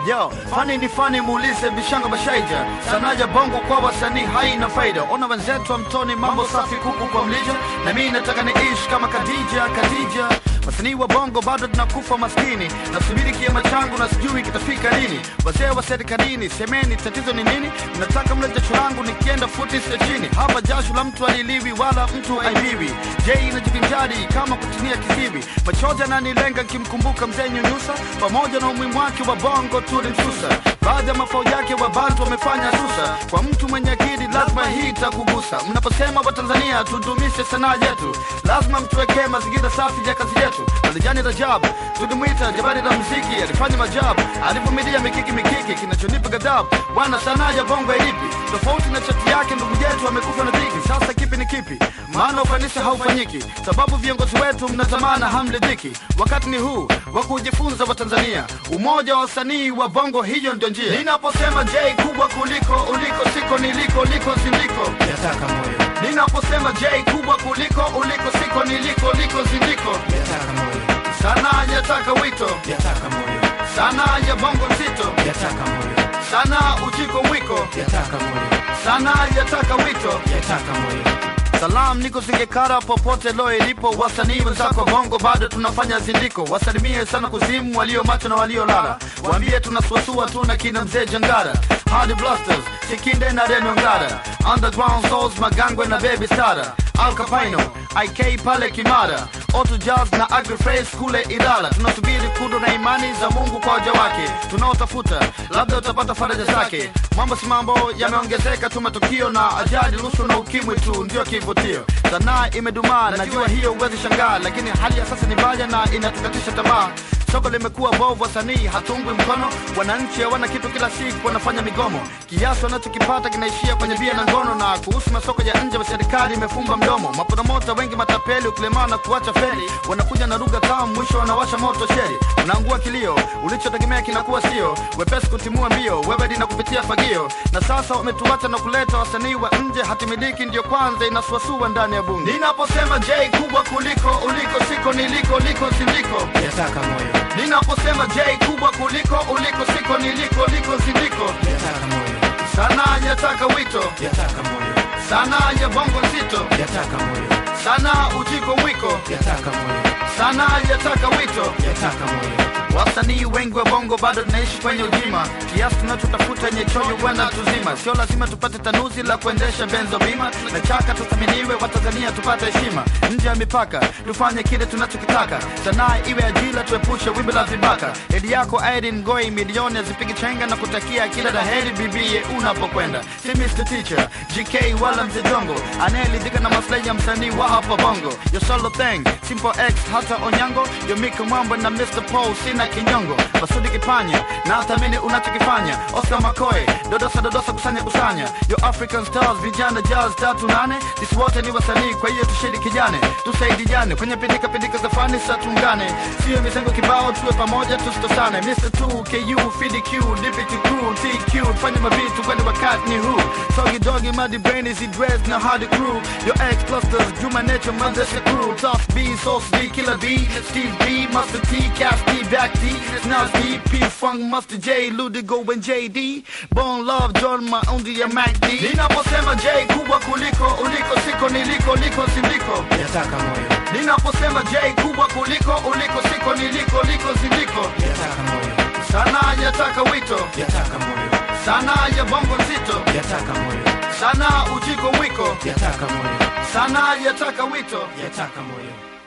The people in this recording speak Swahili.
Yo, fani ni fani, muulize Bishanga Bashaija. Sanaa ya bongo kwa wasanii haina faida. Ona wenzetu wa mtoni, mambo safi, kuku kwa mlija, na mimi nataka niishi kama Khadija. Khadija, wasanii wa bongo bado tunakufa maskini, nasubiri kiama changu na sijui kitafika lini. Wazee wa serikalini, semeni tatizo ni nini? Mnataka mle jasho langu nikienda futi sio chini. Hapa jasho la mtu aliliwi wala mtu aibiwi. Je, inajivinjari kama kutinia kiziwi. Machozi ananilenga nikimkumbuka mzee Nyunyusa, pamoja na umuhimu wake wa bongo tulimsusa. Baadhi ya mafao yake wa bantu wamefanya susa. Kwa mtu mwenye akili lazima hii itakugusa. Mnaposema Watanzania tudumishe sanaa yetu, lazima mtuwekee mazingira safi ya kazi yetu. Alijani Rajab tulimwita jabari la muziki, alifanya majabu, alivumilia mikiki mikiki. Kinachonipa ghadhabu bwana, sanaa ya bongo ilipi tofauti na chati yake. Ndugu yetu amekufa na dhiki, sasa kipi ni kipi? Maana ufanisi haufanyiki, sababu viongozi wetu mnatamana hamridhiki. Wakati ni huu wa kujifunza Watanzania, umoja wa wasanii wa bongo, hiyo ndio njia. Ninaposema J kubwa kuliko uliko, siko niliko, liko sindiko yataka moyo Ninaposema J kubwa kuliko uliko, siko niliko, liko sindiko. yataka moyo Sanaa yataka wito, yataka moyo sanaa ya bongo nzito, yataka moyo sanaa ujiko mwiko, yataka moyo sanaa yataka wito. yataka moyo Salam niko Singekara, popote lo ilipo, wasanii wenzako bongo bado tunafanya zindiko. Wasalimie sana kuzimu, walio macho na walio lala, waambie tunasuasua tu na kina mzee Jangara, Hardy Blasters, Sikinde na Reno Ngara, Underground Souls, Magangwe na Baby Stara, Al Capino, IK pale Kimara, Auto Jazz na Agrifresh kule Ilala. Tunasubiri kudo na imani za Mungu kwa waja wake tunaotafuta, labda utapata faraja zake. Mambo si mambo yameongezeka tu, matukio na ajali, rushwa na ukimwi tu ndio kivutio. Sanaa imedumaa, najua hiyo huwezi shangaa, lakini hali ya sasa ni mbaya na inatukatisha tamaa. Soko limekuwa bovu, wasanii hatungwi mkono, wananchi hawana kitu, kila siku wanafanya migomo, kiasi wanachokipata kinaishia kwenye bia na ngono. Na kuhusu masoko ya nje, serikali imefumba mdomo, mapromota wengi matapeli, ukilemaa na kuacha feli, wanakuja na lugha tamu, mwisho wanawasha moto sheri, unaangua kilio, ulichotegemea kinakuwa sio wepesi kutimua mbio, wewe dina kupitia fagio, na sasa wametuacha na kuleta wasanii wa nje, hatimiliki ndio kwanza inasuasua ndani ya bunge. Ninaposema J kubwa kuliko uliko, siko niliko, liko sindiko yataka moyo Ninaposema J kubwa kuliko uliko, siko niliko, liko sindiko. yataka moyo Sanaa yataka wito, yataka moyo sanaa ya bongo nzito, yataka moyo sanaa ujiko mwiko, yataka moyo sanaa yataka wito. yataka moyo Wasanii wengi wa bongo bado tunaishi kwenye ujima, kiasi tunachotafuta yenye choyo bwana tuzima. Sio lazima tupate tanuzi la kuendesha benzo bima, na chaka tuthaminiwe, Watanzania tupate heshima nje ya mipaka, tufanye kile tunachokitaka. Sanaa iwe ajira, tuepushe wimbi la vibaka. Edi yako Irene Ngoi, milioni azipigi chenga na kutakia kila la heri bibie unapokwenda. Si Mr. Teacher, GK wala mzee Jongo, anayeridhika na maslahi ya msanii wa hapa bongo. Yo solo thing, Simple X hata Onyango, yo Mika Mwambo na Mr. Paul sina kinyongo. Masudi Kipanya, na thamini unachokifanya. Oscar Makoe, dodosa dodosa kusanya kusanya. Yo African Stars, vijana jazz tatu nane. Sisi wote ni wasanii, kwa hiyo tushirikiane, tusaidiane kwenye pindika pindika za fani, sa tuungane, sio mizengo kibao, tuwe pamoja tusitosane. Mr. 2 KU FDQ Liberty Crew TQ, fanya mavitu kwani wakati ni huu. Sogi dogi muddy brain is dressed na hard crew. Yo X clusters, Juma Nature, Manchester crew. Tough B, Sauce B, Killer B, Steve B, Master T, Cash D, Back D, Snaz D, P Funk, Master J, Ludigo and JD. Bone Love, John Maundi ya Mac D. Ninaposema J kubwa kuliko uliko, siko niliko, liko sindiko. yataka moyo Ninaposema J kubwa kuliko uliko, siko niliko, liko sindiko. yataka moyo Sanaa yataka wito, yataka moyo sanaa ya bongo nzito, yataka moyo sanaa ujiko mwiko, yataka moyo sanaa yataka wito. yataka moyo